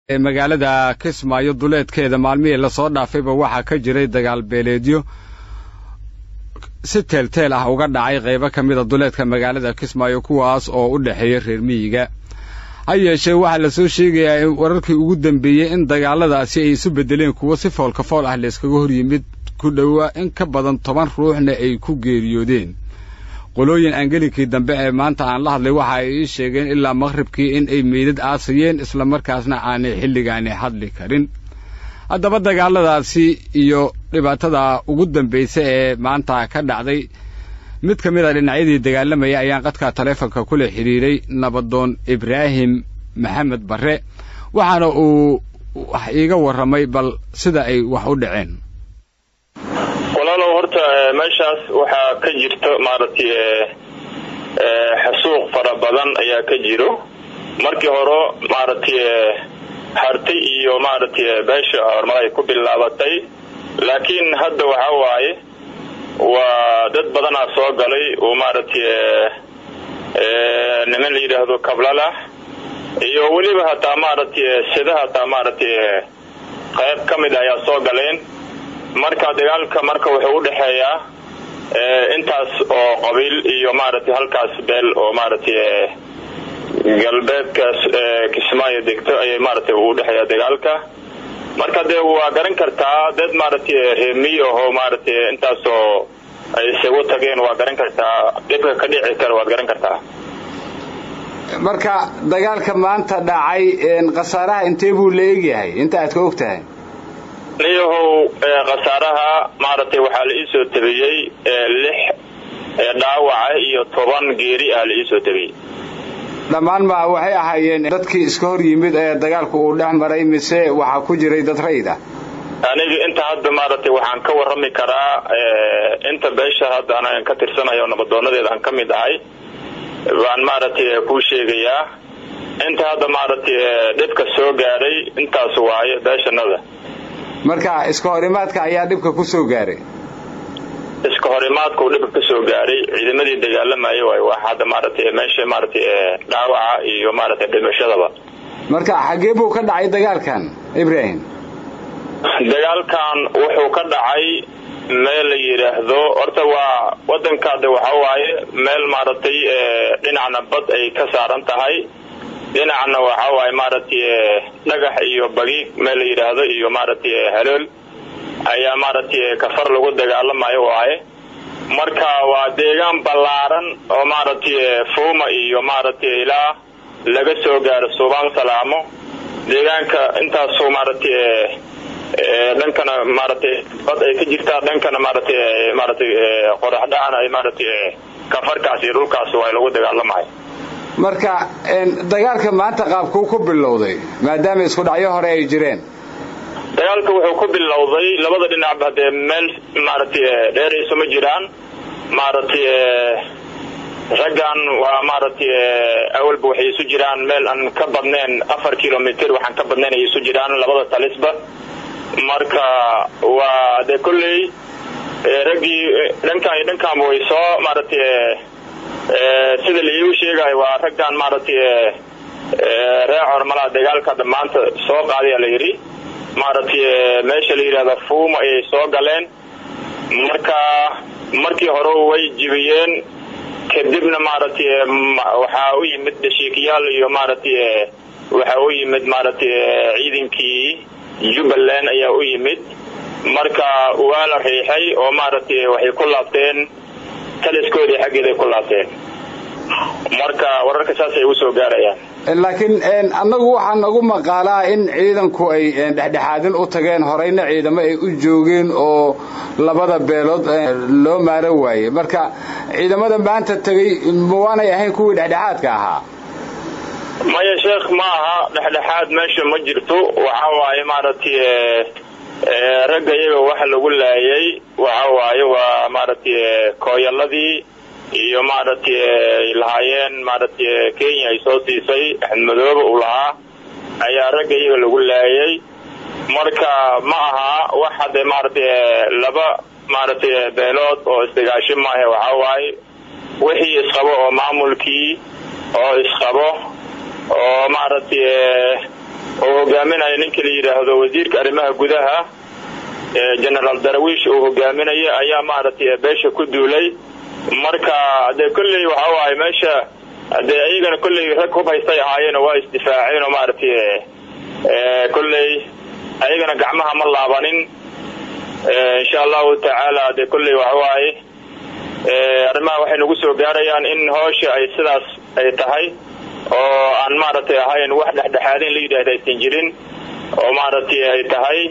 magaalada kismaayo duleedkeeda maalmihii lasoo dhaafayba waxaa ka jiray dagaal beeleedyo si teelteel ah uga dhacay qaybo ka mida duleedka magaalada kismaayo kuwaas oo u dhexeeya reer miyiga ha yeeshee waxaa lasoo sheegayaa in wararkii ugu dambeeyey in dagaaladaasi ay isu beddeleen kuwo si foolka fool ah layskaga hor yimid ku dhowaa in ka badan toban ruuxna ay ku geeriyoodeen qolooyin angelinkii dambe ee maanta aan la hadlay waxa ay ii sheegeen ilaa maqhribkii in ay meydad aasayeen islamarkaasna aanay xilligaani hadli karin haddaba dagaaladaasi iyo dhibaatada ugu dambaysa ee maanta ka dhacday mid ka mid a dhinacyadii dagaalamaya ayaan qadka taleefonka kula xidhiiray nabadoon ibraahim maxamed barre waxaana uu wax iiga warramay bal sida ay wax u dhaceen walaalow horta meeshaas waxaa ka jirta maaragtay xasuuq fara badan ayaa ka jiro markii hore maaragtay harti iyo maaragtay beesha horumar ay ku bilaabatay laakiin hadda waxa waaye waa dad badanaa soo galay oo maaragtay niman la yidhaahdo kablalah iyo weliba hataa maaragtay sida hataa maaragtay qayb ka mid ayaa soo galeen marka dagaalka marka wuxuu u dhexeeyaa intaas oo qabiil iyo maaragtay halkaas beel oo maaragtay galbeedkaas kismaayo degto ayay maaragtay u dhexeeya dagaalka marka dee waa garan kartaa dad maaragtay reemiy ahoo maaragtay intaasoo ay isagu tageen waa garan kartaa dhibka ka dhici kara waad garan kartaa marka dagaalka maanta dhacay khasaaraha intee buu la egyahay inta aad ka og tahay niyahow khasaaraha maaragtay waxaa la iisoo tabiyey lix dhaawaca iyo toban geeri ah la iisoo tabiyey dhammaan ma waxay ahaayeen dadkii iska hor yimid ee dagaalku uu dhex maray mise waxaa ku jiray dad rayid ah aniga inta hadda maaragtay waxaan ka warrami karaa inta beesha hadda anagan ka tirsanayo nabadoonadeeda aan ka mid ahay baan maaragtay kuu sheegayaa inta hadda maaragtay dhibka soo gaadhay intaas waaye beeshanada marka iska horimaadka ayaa dhibka ku soo gaaray iska horimaadka uu dhibka ka soo gaaray ciidamadii dagaalamaya waay wax hadda maaragtay meesha maaragtay dhaawaca iyo maaragtay dhimashadaba marka xaggee buu ka dhacay dagaalkan ibraahim dagaalkan wuxuu ka dhacay meel la yidhaahdo horta waa wadankaade waxa waaye meel maaragtay dhinacna bad ay ka saaran tahay dhinacna waxa waaye maaragtay dhagax iyo bagiig meel la yidhaahdo iyo maaragtay halool ayaa maaragtay kafar lagu dagaalamayo waaye marka waa deegaan ballaaran oo maaragtay fuuma iyo maaragtay ilaa laga soo gaaro suubaan salaamo deegaanka intaasoo maaragtay dhankana maaragtay bad ay ka jirtaa dhankana maaragtay maaragtay qorax dhacana ay maaragtay kafarkaas iyo dhulkaas waa lagu dagaalamayo marka dagaalka maanta qaabkuu ku bilowday maadaama isku dhacyo hore ay jireen dagaalka wuxuu ku bilowday labada dhinacba dee meel maaragtay dheerayso ma jiraan maaragtay raggan waa maaragtay awalba waxay isu jiraan meel aan ka badnayn afar kilomitr waxaan ka badnayn ay isu jiraan labada talisba marka waa dee kolley raggii dhankan iyo dhankaanba way soo maaragtay sida laiigu sheegayo waa raggan maaragtay ree cormalaa dagaalka dhammaanta soo qaadaya la yidhi maaragtay meesha la yidhahda fuuma ayay soo galeen marka markii hore way jibiyeen kadibna maaragtay waxaa u yimid dhashiikayaal iyo maaragtay waxaa u yimid maaragtay ciidankii jubbaland ayaa u yimid marka waa la riixay oo maaragtay waxay ku laabteen taliskoodii xaggeeday ku laabteen marka wararka saasay ugu soo gaarayaan laakiin annagu waxaa nagu maqaalaa in ciidanku ay dhexdhexaadin u tageen horeyna ciidamo ay u joogeen oo labada beelood loo maaro waayey marka ciidamada maanta tegey ma waanay ahayn kuwii dhexdhexaadka ahaa maya sheekh ma aha dhexdhexaad meesha ma jirto waxa waaye maaragtay ragga iyaga waxa lagu laayay waxa waaye waa maaragtay kooyaladii iyo maaragtay ay lahaayeen maaragtay kenya ay soo siisay axmed madoobe uu lahaa ayaa ragga iyaga lagu laayay marka ma aha wax hadde maaragtay laba maaragtay beelood oo isdagaasho maahe waxa waaye wixii isqabo oo maamulkii oo isqabo oo maaragtay oo hogaaminaya ninka la yidhaahdo wasiirka arrimaha gudaha generaal darawiish uu hogaaminaya ayaa maaragtay beesha ku duulay marka dee kolley waxa waaye meesha dee iyagana kolley rag hub haystay ahaayeen waa isdifaaceen oo maaragtay kolley ayagana gacmaha ma laabanin insha allahu tacaala dee kolley waxa waaye arrimaha waxay nagu soo gaarayaan in hoosha ay sidaas ay tahay oo aan maaragtay ahayn wax dhexdhexaadin la yidhaahda aysan jirin oo maaragtay ay tahay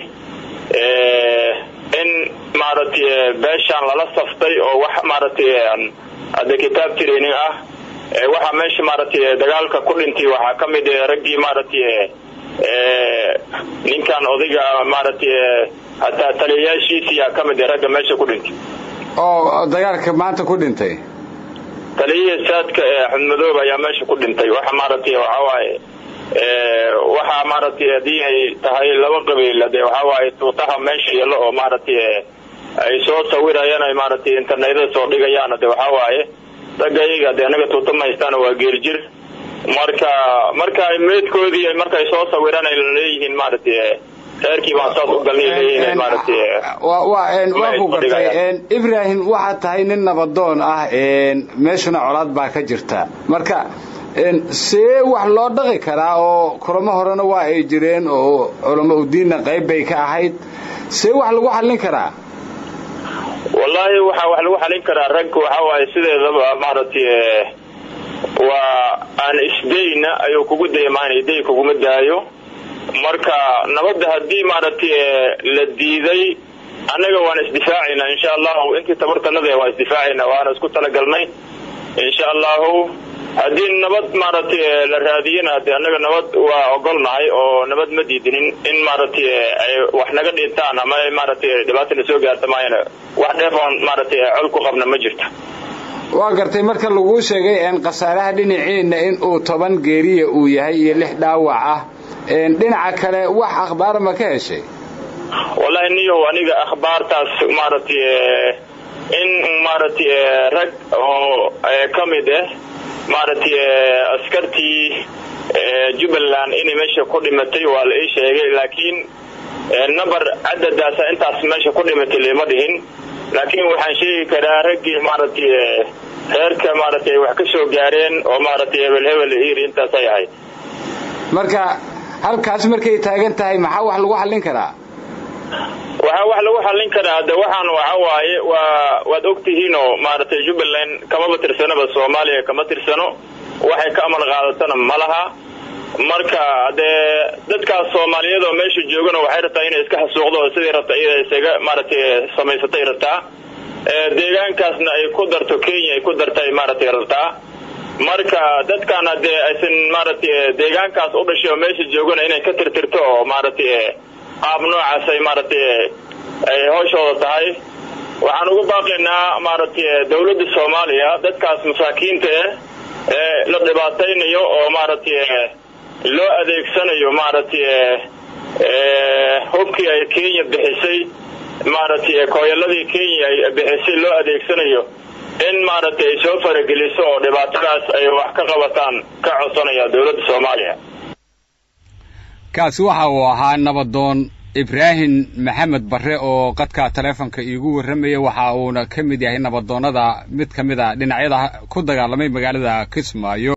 in maaragtay beeshaan lala saftay oo wax maaragtay hadde kitaab tiraynin ah waxaa meesha maaragtay dagaalka ku dhintay waxaa ka mid raggii maaragtay ninkan odayga maaragtay hataa taliyayaashiisiyaa ka mid ragga meesha ku dhintay oo dagaalka maanta ku dhintay taliyihii saadka ee xudmadoob ayaa meesha ku dhintay waxa maaragtay waxa waaye waxaa maaragtay haddii ay tahay laba qabiil dee waxa waaye tuutaha meesha yalo oo maaragtay ay soo sawirayaan ay maaragtay internetyada soo dhigayaan de waxa waaye ragga iyaga de anaga tuuta ma haystaan waa geeljir marka marka meedkoodii markay soo sawiraan ay leeyihiin maaragtay reerkii baan saas u galnay leeyihiin maaragtay waa ku gartay ibrahim waxaad tahay nin nabadoon ah meeshuna colaad baa ka jirta marka see wax loo dhaqi karaa oo kulamo horena waa ay jireen oo culamo udiinna qayb bay ka ahayd see wax lagu xallin karaa wallaahi waxa wax lagu xalin karaa rag waxa waaye sideedaba maaragtay waa aan isdayna ayuu kugu daymaanay day kuguma daayo marka nabadda haddii maaragtay la diiday annaga waan isdifaacaynaa insha allahu intii tabartanada waan isdifaacaynaa waana isku talagalnay insha allahu haddii nabad maaragtay la raadiyana de annaga nabad waa ogolnahay oo nabad ma diidinin in maaragtay ay wax naga dhintaan ama maaragtay dhibaatana soo gaarta maayana wax dheefoon maaragtay col ku qabna ma jirto waa gartay marka laguu sheegay khasaaraha dhinaciina in uu toban geeriya uu yahay iyo lix dhaawac ah dhinaca kale wax akhbaar ma ka heshay wallahi niyow aniga akhbaartaas maaragtay in maaragtay rag oo ka mid ah maaragtay askartii jubbaland inay meesha ku dhimatay waa la ii sheegay laakiin number cadadaasa intaas meesha ku dhimatay lama dhihin laakiin waxaan sheegi karaa raggii maaragtay reerka maaragtay wax ka soo gaareen oo maaragtay hebel hebel iri intaasay ahayd marka halkaas markay taagan tahay maxaa wax lagu xallin karaa waxaa wax lagu xallin karaa de waxaan waxa waaye waa waad ogtihiinoo maaragtay jubbaland kamaba tirsanaba soomaaliya kama tirsano waxay ka amal qaadatana ma laha marka dee dadkaas soomaaliyeed oo meesha joogana waxay rabtaa inay iska xasuuqdo oo sidii rabta iyada isaga maaragtay samaysatay rabtaa deegaankaasna ay ku darto kenya ay ku dartay maaragtay rabtaa marka dadkaana dee aysan maaragtay deegaankaas u dhashay oo meesha joogana inay ka tirtirto oo maaragtay qaab noocaas ay maaragtay ay hooshooda tahay waxaan ugu baaqaynaa maaragtay dawladda soomaaliya dadkaas masaakiinta ah ee la dhibaataynayo oo maaragtay loo adeegsanayo maaragtay hubkii ay kenya bixisay maaragtay kooyaladii kenya ay bixisay loo adeegsanayo in maaragtay ay soo farageliso oo dhibaatadaas ay wax ka qabataan ka codsanaya dawladda soomaaliya kaasi waxa uu ahaa nabadoon ibraahim maxamed barre oo qadka taleefonka iigu warramaya waxa uuna ka mid yahay nabadoonnada mid ka mid a dhinacyada ku dagaalamay magaalada kismaayo